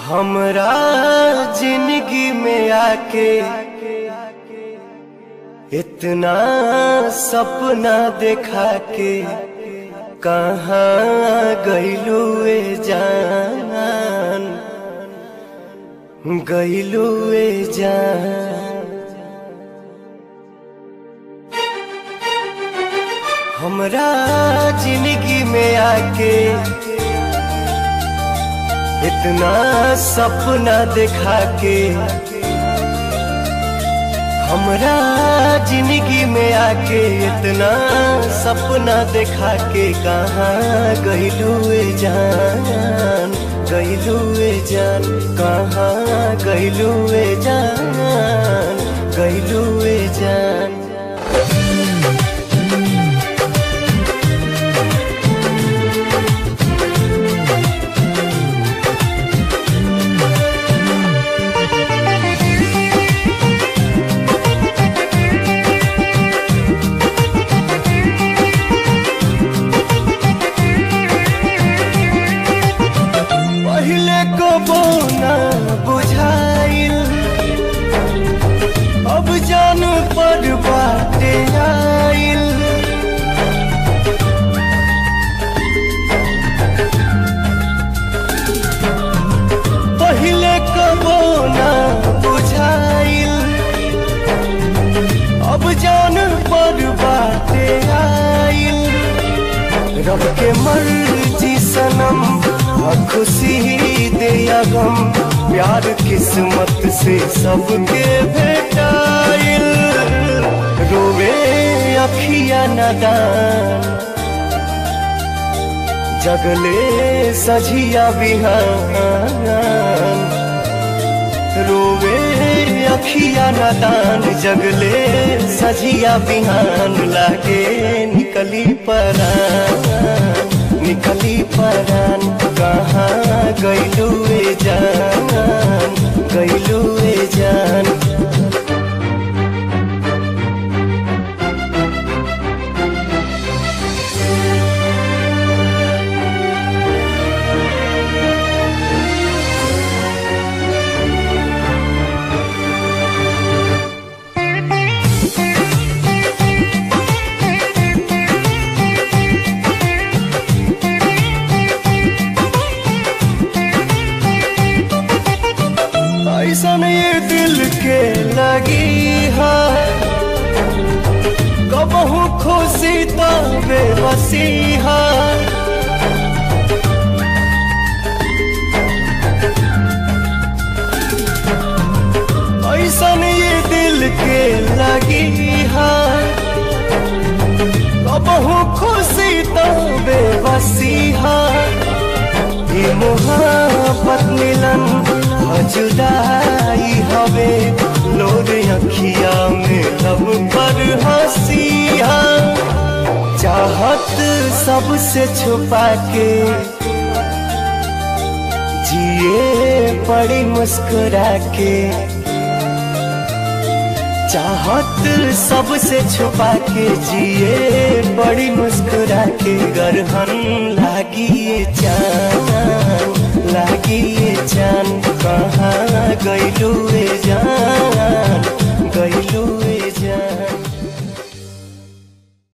हमरा जिंदगी में आके इतना सपना देखा के कहाँ गईलू ए जान गईलू ए जान हमरा जिंदगी में आके इतना सपना देखा के हमरा जिंदगी में आके इतना सपना देखा के कहाँ गईलू ए जान गईलू ए जान कहाँ गईलू ए जान गईलू ए जान पहले को बोना बुझाइल अब जान पर बाटे आइल पहले को बोना बुझाइल अब जान पर बाटे आइल रब के मर्जी सनम और खुशी दे या गम प्यार किस्मत से सबके भेटाइल रोवे अखिया नदान जगले सझिया बिहान रोवे अखिया नदान जगले सझिया बिहान लागे निकली परान निकली परान कहाँ गईलू ए जान गईलू ए जान ऐसन ये दिल के लगी है कबहू खुशी तो बेबसी है ऐसन ये दिल के लगी है कबहू खुशी तो बेबसी है ये मोहब्बत मिलन जुदाई हवे लोर अखिया में लब पर हंसिया चाहत सबसे छुपा के जिए पड़ी मुस्कुरा के चाहत सबसे छुपा के जिए बड़ी मुस्कुरा के गरहन लागी ये जान लागी ये जान कहाँ गईलू ए जान